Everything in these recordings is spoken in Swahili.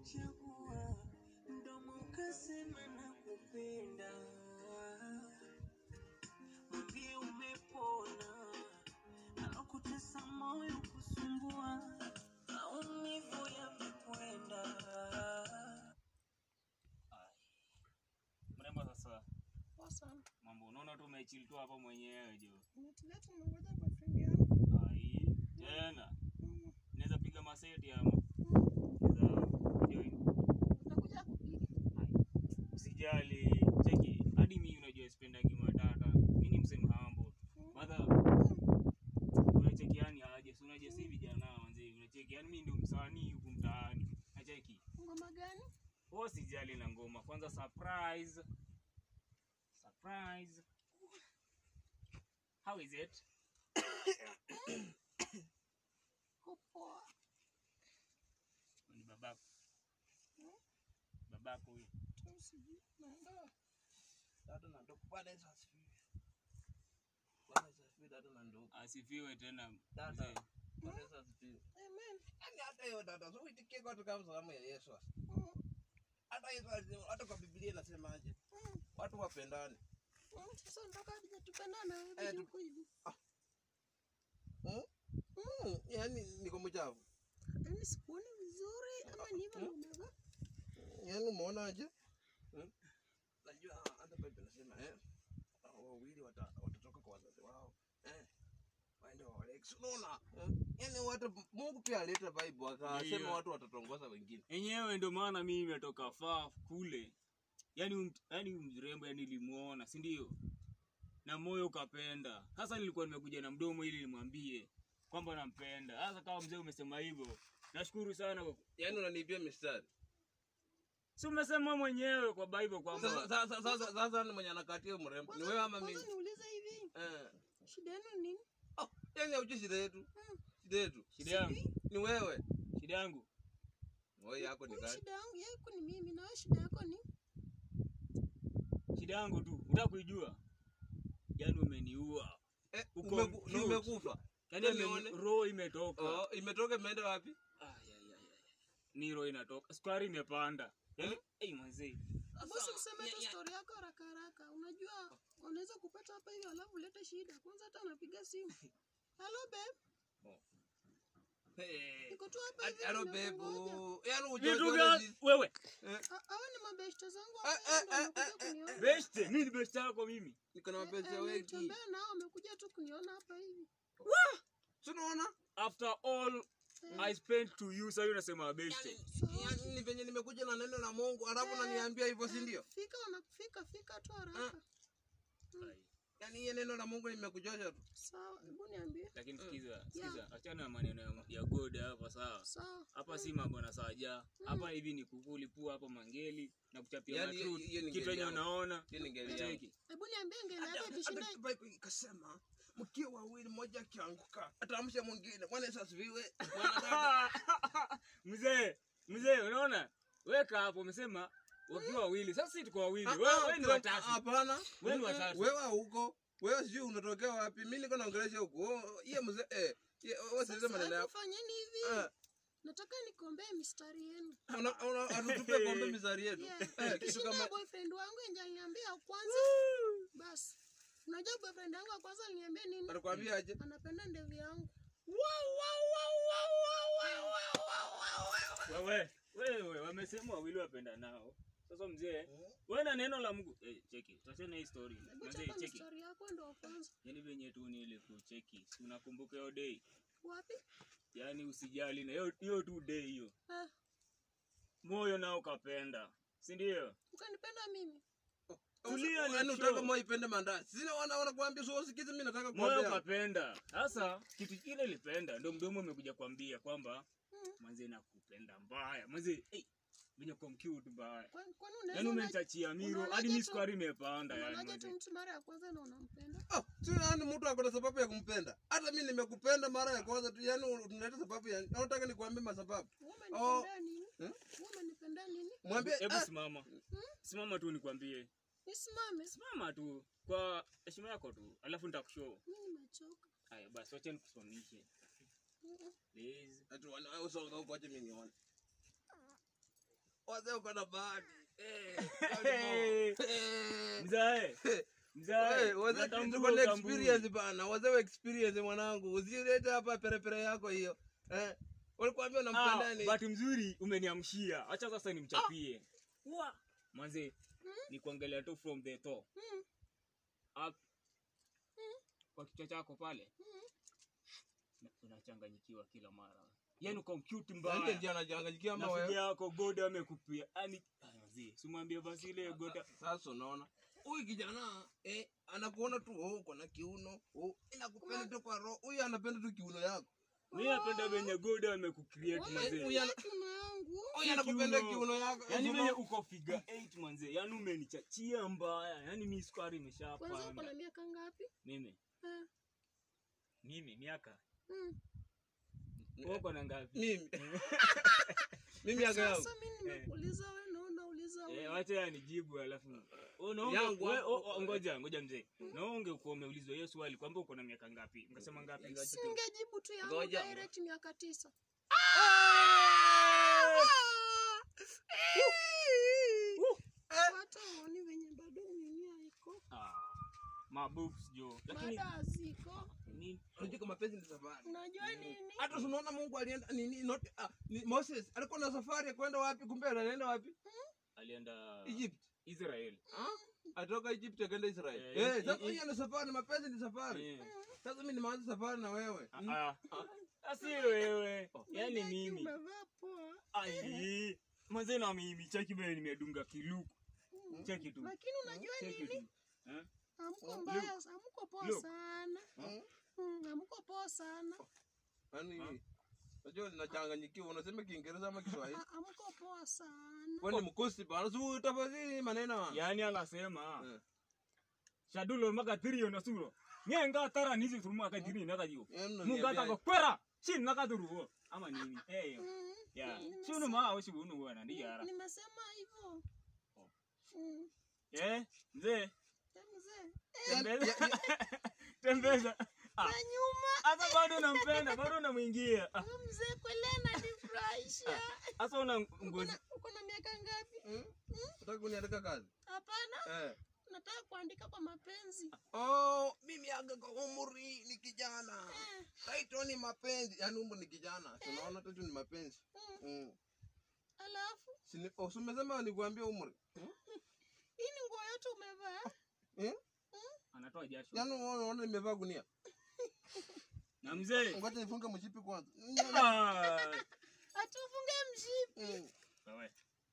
umenichagua, mdomo ukasema nakupenda, mwambie umepona, alokutesa moyo kusumbua, maumivu yamekwenda. Mrembo sasa Poa sana. mambo unaona tu umechili tu hapa mwenyewe jo. Nimetulia tu nimengoja boyfriend yangu. Ai, tena Mm. naweza piga maseti ama Mm. naweza join. Utakuja kupiga. Usijali, cheki hadi mimi unajua sipendangi matata. Mimi ni msemo humble. Mm. Madha Mm. unacheki yani aje, si unajua si vijana wanze unacheki yani mimi ndio msanii huku mtaani. Nacheki. Ngoma gani? Wewe usijali na ngoma. Kwanza surprise. Surprise. How is it? Ko poa. Ni babako. Mm. Babako huyo. Tu sijui. Naenda. Dada na ndugu. Bwana Yesu asifiwe. Bwana Yesu asifiwe dada na ndugu. Asifiwe tena. Dada. mzee. Bwana Yesu asifiwe. Amen. Yaani hata hiyo dada, so uitikie kwa kama salamu ya Yesu. Mm. Hata Yesu alisema, hata kwa Biblia inasemaje? Mm. Watu wapendane. Mm. Sasa mpaka hatujatupendana wewe Eh, vipi tu- uko hivi? Mm? Mm, yaani niko mchafu. Yaani sikuoni vizuri ama ni hivyo ndio umevaa? Yaani umeonaje? Mm? Najua hata Biblia inasema eh hao wawili wata- watatoka kwa wazazi wao. Eh. Waende waolewe. Si Unaona? Eh? Yaani watu Mungu pia aleta Bible akasema Ndio. watu watatongoza wengine. enyewe ndio maana mimi nimetoka faa kule yani um, yani mrembo yani nilimuona si ndio na moyo ukapenda sasa nilikuwa nimekuja na mdomo ili nimwambie kwamba nampenda sasa kama mzee umesema hivyo nashukuru sana kwa- Yaani unaniibia mistari. si umesema mwenyewe kwa bible Sasa kwamba sasa sasa sasa ni mwenye anakatia mrembo. Ni wewe ama mimi? Kwanza niulize hivi. Eh. Shida yenu ni nini? Oh, yaani hujui shida yetu. Mm. Shida yetu. shida yangu Ni wewe. shida yangu Wewe yako ni Mimi gani? shida yangu yako ni mimi na wewe shida yako ni shida yangu tu unataka kuijua yani umeniua Eh, Uko umeku- cute. umekufa. yani Nione. umeni- roho imetoka Oh, imetoka imeenda wapi? Ay, ay, ay, ay. ni roho inatoka sukari imepanda yani hey, mazee Bosi useme tu story yako haraka haraka. Unajua unaweza kupata hapa hivi alafu ulete shida. Kwanza hata anapiga simu. Hello babe. Hey. Niko tu hapa hivi. Hello nimekungoja. babe. Yaani hujui vitu wewe gani ni- wewe Eh, Ah, Hawa ni mabeshte zangu Eh, hapa hivi eh, ndio eh, wamekuja kuniona. beste mimi ni beste yako mimi Niko na Eh, mapenzi eh, ya wengi. nilitembea nao wamekuja tu kuniona hapa hivi. Si unaona? after all i spent to you sasa unasema beste Yaani yaani ni venye nimekuja na neno la Mungu alafu unaniambia hivyo si ndio? Fika wanafika fika tu haraka. Yaani hiyo neno la Mungu nimekujosha tu. Sawa, hebu niambie. lakini sikiza sikiza achana na maneno ya, ya god hapa sawa Sawa. hapa si mambo na saja hapa hivi ni kukulipua hapo mangeli na kuchapia Yaani matruth hiyo- hiyo ni kitu ngeli yenye yangu. unaona Hiyo ni ngeli yangu. cheki Hebu niambie ngeli Hata- yako ikishinda hata Bible ikasema mkiwa wawili mmoja akianguka atamsha mwingine. Bwana Yesu asifiwe. Bwana dada. mzee mzee unaona weka hapo umesema wakiwa wawili sasa si tuko wawili Ah, wewe ah, wewe ni kila- watatu Hapana. Wewe ni Mm-mm. watatu. Wewe huko. Wewe sijui unatokea wapi. Mimi niko naongelesha huko. Oh, Hiyo mzee eh. ye- Wewe sasa maneno Sasa yako. fanyeni hivi. Eh, Nataka nikombee mistari yenu. una- una- Atutupe kombe mizari yetu. Yeah. Eh, kitu Kishinda kama boyfriend wangu enje aliniambia kwanza. Basi. Unajua boyfriend wangu wa kwanza aliniambia nini? anakuambia aje? Anapenda ndevu yangu. wewe wewe wamesema wawili wapenda nao sasa mzee wewe na neno la Mungu eh, cheki tutachana hii story Hebu mzee chapa cheki mistari yako ndo wa kwanza. yani venye tu ni ile kucheki si unakumbuka hiyo day Wapi? yani usijali na hiyo hiyo tu day hiyo Ah, moyo nao kapenda si ndio ukanipenda mimi. Tulia, Yaani ni unataka show. moyo ipende mandazi. Sina wana wanakuambia sio usikize mimi nataka moyo kuambia. kapenda sasa kitu kile ilipenda ndo mdomo umekuja kuambia kwamba Mm. manze nakupenda mbaya manze hey, venye kwa mcute mbaya Kwani kwani yani unaweza umenitachia miro unaonaje hadi mi tu- sukari imepanda yani unaonaje tu manze mtu mara ya kwanza na unampenda? Ah, si yaani mtu ako na sababu ya kumpenda. Hata mimi nimekupenda mara ya kwanza tu, yaani tunaleta sababu ya nataka nikuambie masababu. Wewe Oh. umenipenda nini? Hmm? Wewe umenipenda nini? Mwambie hebu ah, simama simama tu nikwambie Nisimame. simama tu kwa heshima yako tu alafu nitakushow Mimi nimechoka. haya basi wacha nikusimamishe Mm-mm. please ati wana- wewe usonga huko acha mimi nione. wazee uko na bahati Eh, Hey. Eh. Mzae. Mzae. Wewe, wazee unatambua tuko na utambui. experience bana wazee wa experience mwanangu usilete hapa perepere yako hiyo eh walikwambia Ah, unampenda nini bahati mzuri umeniamshia. Acha sasa nimchapie. Manze, ni kuangalia tu from the top. Mm. Up. Kwa kichwa chako pale. Na- Unachanganyikiwa kila mara. Yaani uko cute Ndio mbaya. ndio anachanganyikia ama Rafiki wewe yako goda amekupia. Yaani ah, manze, simwambie basi ile goda. sasa unaona huyu kijana eh anakuona tu oh kuna kiuno oh inakupenda tu kwa roho huyu anapenda tu kiuno yako Mimi napenda venye goda amekucreate Huyu manze. ana- Kiuno yangu. huyu anakupenda kiuno. kiuno yako Yaani Unaona? venye uko figure 8 manze. Yaani umenichachia mbaya. Yaani mimi sukari Kwanza uko imeshapanda. na miaka ngapi? Mimi. Eh, Mimi miaka. mm. Uko na ngapi? mimi mimi yako yangu Sasa mimi nimekuuliza wewe na unauliza Eh, wewe. wacha ya nijibu alafu. Oh, naonge, Yangu we, hapo. oh, oh, ngoja, ngoja mzee. Naonge kuwa umeulizwa hiyo swali kwamba uko na miaka ngapi? Mkasema ngapi? Ngapi tu? Singejibu tu yangu Ngoja. direct miaka tisa. Hata uoni venye bado nini haiko. Ah, mabooks jo. Lakini Bado haziko. ni unajua kama mapenzi ni safari Unajua nini? hata tunaona Mungu alienda nini not ah, ni Moses alikuwa na safari ya kwenda wapi kumbe anaenda wapi alienda Egypt Israel. ah atoka Egypt akaenda Israel Eh, eh eh, sasa eh. hiyo ni safari mapenzi ni safari Eh. sasa mimi nimeanza safari na wewe Ah, ah. Asi wewe. Yaani Unajua mimi. Umevaa poa. Ai. Mwanzo na mimi cheki bale nimedunga kiluku. Cheki tu. Lakini unajua Cheki nini? tu. Eh? Hamko mbaya, hamko poa Look. sana. Mm. Mm, Hamko poa sana. yaani unajua ninachanganyikiwa unasema Kiingereza ama Kiswahili Ha- Hamko poa sana. kwani mkosi bana si tafadhali maneno Yaani anasema Eh. shadulo maka tirio na suro. Nyenga tara nizi turuma ka diri na ka jiyo. Yaani Munga unaniambia- ta ko kwera. Shin na ka duru. Ama nini? Eh. Mm, Ya. nimesema- Shunu ma awishi bunu wana ndi yara. Nimesema hivyo. Oh. Mm, Eh, mzee, eh, mzee. tembeza. Tembeza. Ah, Na nyuma Asa bado nampenda, bado namwingia. Ah, huyu mzee kweli ananifurahisha. Asa una Uko ngozi. na- Uko na miaka ngapi? Mm? Unataka kuniandika kazi Hapana, eh nataka kuandika kwa mapenzi. oh mimi aga kwa umri ni kijana Eh, Taito ni mapenzi, yaani umbo ni kijana. Tunaona tatu ni mapenzi. mm, Mm. Alafu Sini, oh, si umesema nikuambia umri. hii ni nguo yote umevaa? Eh? Anatoa jasho. Yaani unaona nimevaa gunia. Na mzee. Ngoja nifunge mshipi kwanza. Ah. Atufunge mshipi. Mm. Wewe.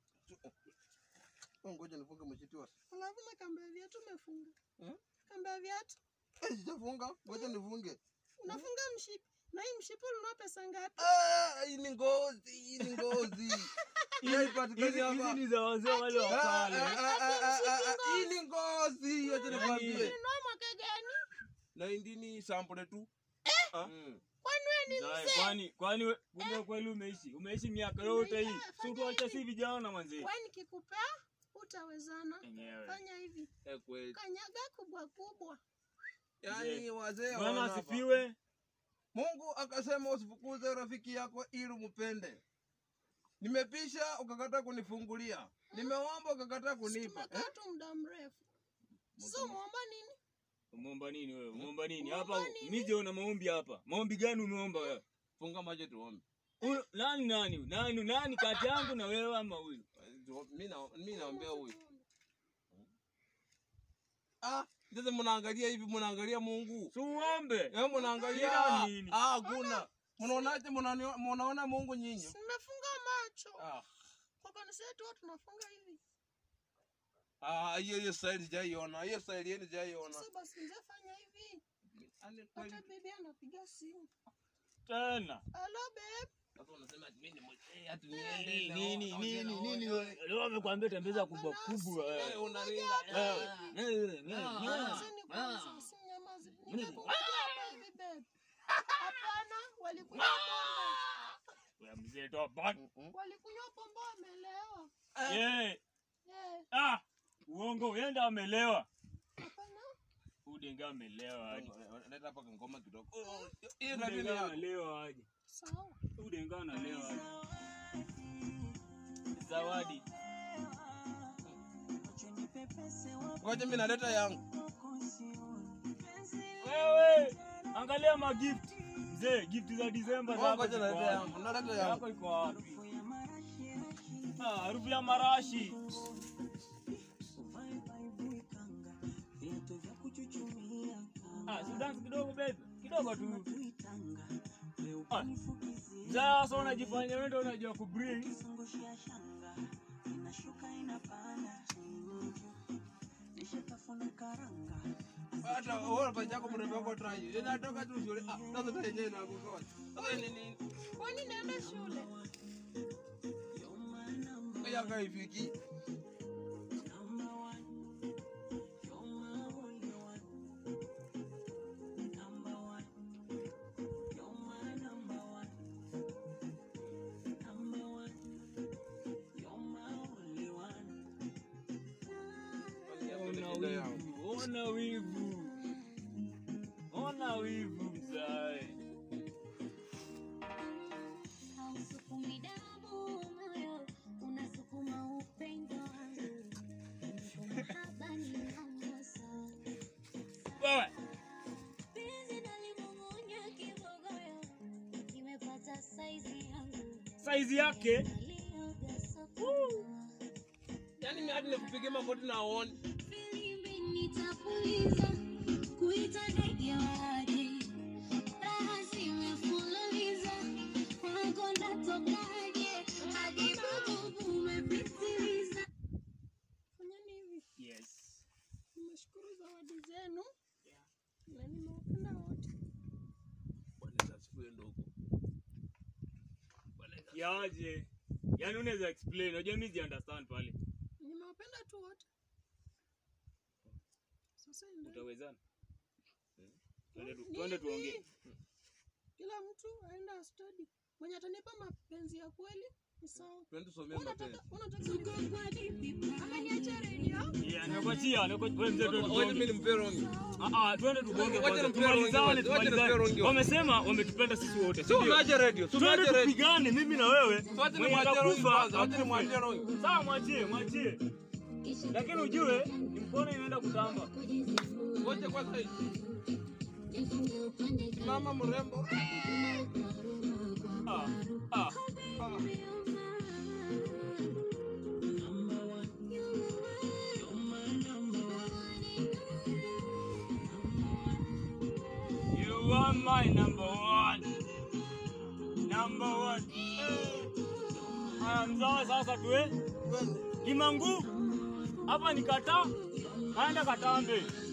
Oh, Ngoja nifunge mshipi wa. Alafu na kamba ya viatu umefunga. Hmm? Kamba ya viatu Eh, sijafunga. Ngoja nifunge. unafunga mshipi. Na hii mshipi ulinunua pesa ngapi? Ah, hii ni ngozi, hii ni ngozi. Hii haipatikani Hizi hizi hapa. ni za wazee wale wa Ah, ah, kale. ah, ah, ah, ah, ah, Hii ni ngozi. Acha nikwambie. Ulinunua mwaka gani? Na hii ni sample tu. Mm. Kwani wewe ni Mzae, mzee? Kwani kwani we- kumbe kweli umeishi? Umeishi miaka yote hii. Si tuache si vijana manzi. Wewe nikikupea utawezana. Enyewe. Fanya hivi. Eh, kweli. Kanyaga kubwa kubwa. Yaani wazee Bwana hawana hapa. asifiwe. Mungu akasema usifukuze rafiki yako ili mpende. Nimepisha ukakataa kunifungulia, nimeomba ukakataa kunipa. Eh? Tumekaa tu muda mrefu. Sasa umeomba nini? Umeomba nini wewe? Umeomba nini? Umeomba Hapa nini? mimi siona maombi hapa. Maombi gani umeomba wewe? Funga macho tuombe. Huyu- Nani nani? Nani nani kati yangu na wewe ama huyu? Mimi na mimi naombea huyu. Ah, sasa mnaangalia hivi mnaangalia Mungu. Si uombe. Eh, mnaangalia Shida nini? ah, hakuna. Mnaonaje mnani- mnaona Mungu nyinyi? Nimefunga macho. Ah. Kwa kanisa yetu watu tunafunga hivi. Ah, hiyo hiyo style sijaiona. Hiyo style yenu sijaiona. Sasa basi mzee fanya hivi. Yaani kweli. Hata bibi anapiga simu. Tena. Hello babe. Sasa unasema ati mimi ni mzee, ati Nini niende nini na- nini na- nini na- wewe? Leo amekwambia tembeza kubwa kubwa. Eh, wewe. unaringa. Wewe. Ah. Wewe, wewe, Ah. wewe. Nyamazeni kwanza, usinyamaze. Ningekuja hapa hivi babe. Hapana, walikunywa pombe. Wewe mzee toa bot. Mm-mm. Walikunywa pombe wamelewa. Eh. Eh, Ah. Uongo, uenda amelewa. hapana. Udenga amelewa aje. Leta hapa ngoma kidogo. Hiyo ndio nini Udenga yako? analewa aje. Sawa. Udenga analewa aje. zawadi. Ngoja mimi naleta yangu. Wewe angalia magift. Mzee, gift za Disemba zako. Ngoja ziko naleta wapi? yangu. Naleta Yako yangu. iko wapi? Ah, harufu ya marashi. Ah, si dance kidogo baby. Kidogo tu. Ah. Mzee, sasa unajifanya wewe ndio unajua kubring. Hata wewe pacha yako mrembo wako try. Inatoka tu shule. Ah, sasa tena yenyewe inakukoa. Sasa ni nini? Kwani naenda shule? Ngoja kaifiki. Ona wivu, ona wivu. Ona wivu mzae. Hausukumi damu moyo, unasukuma upendo wangu. Mahaba ni namosa. Wewe, Penzi nalimung'unya kibogoyo, kimepata saizi yangu. saizi yake Nalioga sokoni. Yaani mimi hadi nikupigie magoti na uone. Filimbi nitapuliza, kuita ndege waje. Raha zimefululiza, kwako ndatokaje? Hadi bububu umepitiliza. Fanyeni hivi. yes. Nimeshukuru zawadi zenu na nimewapenda wote. Bwana asifiwe ndugu. Bwana Yaje. Yaani unaweza explain. Unajua mimi si understand pale. Nimewapenda tu wote. Sasa endeni. Utawezana? Twende tu, twende tuongee. Kila mtu aenda study. Mwenye atanipa mapenzi ya kweli ni sawa. Twende tusomee Unataka mapenzi. unataka ni- ama niache radio? Yeah, nakuachia, nakuachia. Wewe mzee twende Wacha mimi tuongee. nimpe rongi. Ah ah, twende tugonge Wacha kwanza. nimpee Tumalizane, rongi, wacha nimpee tumalizane. rongi. Wamesema wametupenda sisi wote. si Sio ndio? unaje radio? Sio Twende unaje radio? tupigane mimi na wewe. Wacha Mwenye nimwachie rongi atakufa, kwanza. Wacha akufe. nimwachie rongi. Sawa, mwachie, mwachie. Lakini ujue ni mkono inaenda kutamba. Ngoja kwanza hii. Mama mrembo. Ah, ah. Ah. You are my number one. Number one. Haya mzawa sasa tuwe. Twende. Limangu. Hapa ni kata. Aenda katambe.